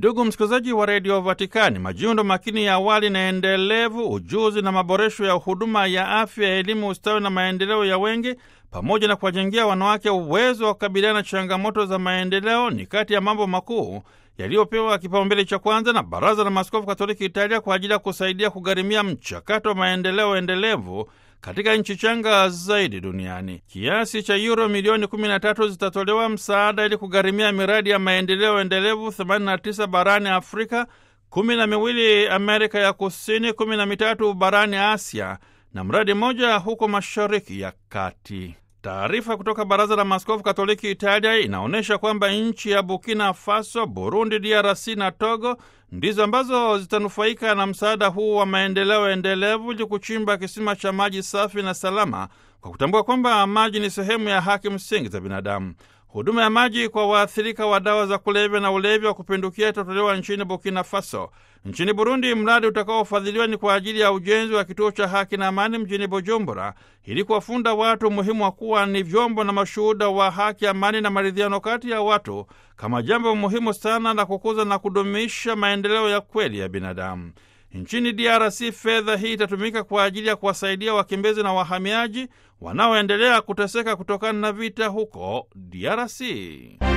Ndugu msikilizaji wa redio Vatikani, majiundo makini ya awali na endelevu, ujuzi na maboresho ya huduma ya afya, elimu, ustawi na maendeleo ya wengi, pamoja na kuwajengea wanawake uwezo wa kukabiliana na changamoto za maendeleo ni kati ya mambo makuu yaliyopewa kipaumbele cha kwanza na Baraza la Maaskofu Katoliki Italia kwa ajili ya kusaidia kugharimia mchakato wa maendeleo endelevu katika nchi changa zaidi duniani. Kiasi cha yuro milioni 13 zitatolewa msaada ili kugharimia miradi ya maendeleo endelevu 89 barani Afrika, kumi na miwili Amerika ya Kusini, kumi na mitatu barani Asia na mradi mmoja huko Mashariki ya Kati. Taarifa kutoka Baraza la Maaskofu Katoliki Italia inaonyesha kwamba nchi ya Burkina Faso, Burundi, DRC na Togo ndizo ambazo zitanufaika na msaada huu wa maendeleo endelevu ili kuchimba kisima cha maji safi na salama, kwa kutambua kwamba maji ni sehemu ya haki msingi za binadamu. Huduma ya maji kwa waathirika wa dawa za kulevya na ulevi wa kupindukia itatolewa nchini Burkina Faso. Nchini Burundi, mradi utakaofadhiliwa ni kwa ajili ya ujenzi wa kituo cha haki na amani mjini Bujumbura, ili kuwafunda watu umuhimu wa kuwa ni vyombo na mashuhuda wa haki, amani na maridhiano kati ya watu, kama jambo muhimu sana la kukuza na kudumisha maendeleo ya kweli ya binadamu. Nchini DRC fedha hii itatumika kwa ajili ya kuwasaidia wakimbizi na wahamiaji wanaoendelea kuteseka kutokana na vita huko DRC.